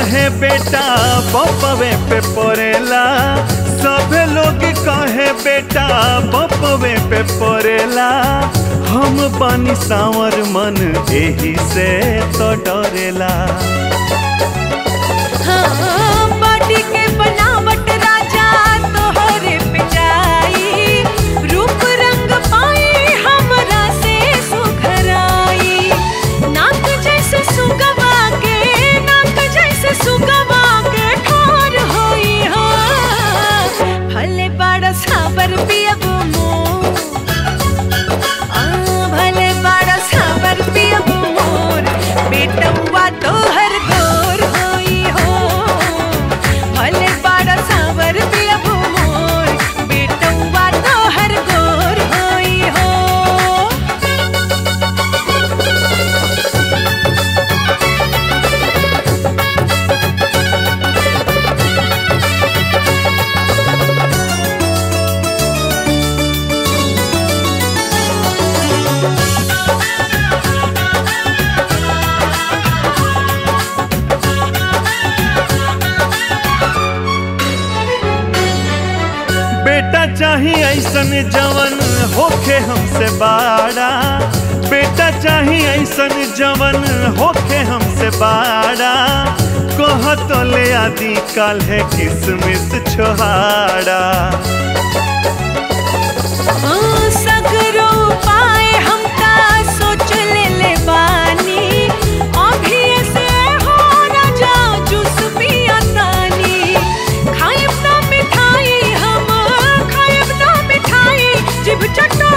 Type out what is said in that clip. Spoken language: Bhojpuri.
कहे बेटा बपवे पे पड़ेला सभे लोग कहे बेटा बपवे पे पड़ेला हम बनी सावर मन एही से तो डरेला हाँ, बॉडी के बनावट राजा तोहरे पे जाई रूप रंग पाई हमरा से सुघराई नाक जैसे सुगवा के नाक जैसे सुगवा के ठार होई हो भले बड़ा साबर पियब मोर आ, भले बड़ा साबर पियब मोर बेटवा तोहर गोर होई हो भले बड़ा साबर पियब मोर बेटवा तोहर गोर होई हो बेटा चाही ऐसन जवन होखे हमसे बाड़ा बेटा चाही ऐसन जवन होखे हमसे बाड़ा कह तो ले आदि काल है किसमिस छोहाड़ा ओ सगरो पाए हमका सोच ले ले बानी अभी ऐसे हो न जाओ जूस पिया तानी खाइब ना मिठाई हम खाइब ना मिठाई जिब चटो